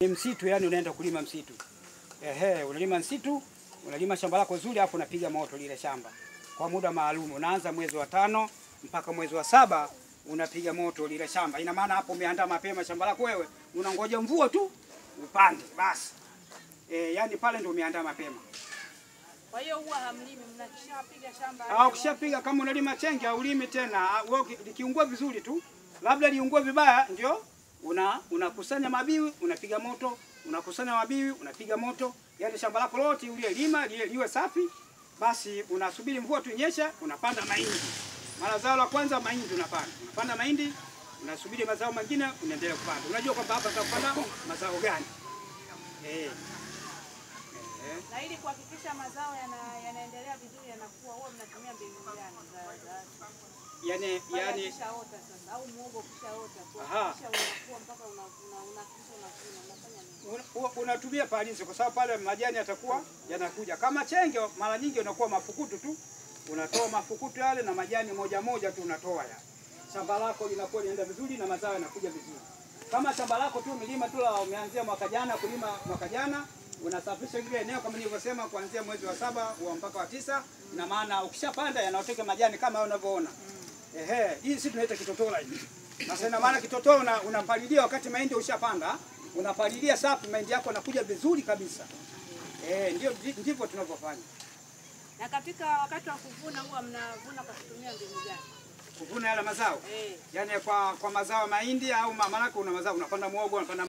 Ni msitu, yani unaenda kulima msitu. Ehe, unalima msitu, unalima shamba lako zuri, hapo unapiga moto lile shamba kwa muda maalum. Unaanza mwezi wa tano mpaka mwezi wa saba unapiga moto lile shamba. Ina maana hapo umeandaa mapema shamba lako wewe, unangoja mvua tu upande basi. E, yani pale ndio umeandaa mapema. Kwa hiyo huwa hamlimi, mnakishapiga shamba Au ukishapiga kama unalima chenge au ulimi tena, ah, wewe uki- likiungua vizuri tu, labda liungue vibaya, ndio una unakusanya mabiwi unapiga moto, unakusanya mabiwi unapiga moto, yaani shamba lako lote uliyelima liwe liwe safi, basi unasubiri mvua tu inyeshe, unapanda mahindi. Mara zao la kwanza mahindi unapanda, unapanda mahindi, unasubiri mazao mengine, unaendelea kupanda. Unajua kwamba hapa utapanda mazao gani? Eh. Eh. na ili kuhakikisha mazao yana- yanaendelea vizuri yanakuwa, huwa mnatumia mbinu gani za za Yani, pale yani akishaota sasa au muogo ukishaota Aha. kuhakikisha unakuwa mpaka una- una- unahakikisha unavuna, unafanya nini? Una- una- unatumia palizi kwa sababu pale majani yatakuwa yanakuja. Kama chenge mara nyingi unakuwa mafukutu tu, unatoa mafukutu yale na majani moja moja tu unatoa ya shamba lako linakuwa linaenda vizuri na mazao yanakuja vizuri. Kama shamba lako tu umelima tu la umeanzia mwaka jana kulima mwaka jana, unasafisha ile eneo kama nilivyosema, kuanzia mwezi wa saba wa mpaka wa tisa, na maana ukishapanda yanaoteka majani kama hayo unavyoona. Ehe, hii si tunaita kitotola hii. Sasa ina maana kitotola una, unapalilia wakati mahindi ushapanda, unapalilia safi, mahindi yako yanakuja vizuri kabisa. Eh, ndio ndivyo tunavyofanya. Na katika wakati wa kuvuna huwa mnavuna kwa kutumia mbinu gani? Kuvuna yale mazao. Eh. Yaani kwa kwa mazao ya mahindi au ma- maanake una mazao unapanda muogo, unapanda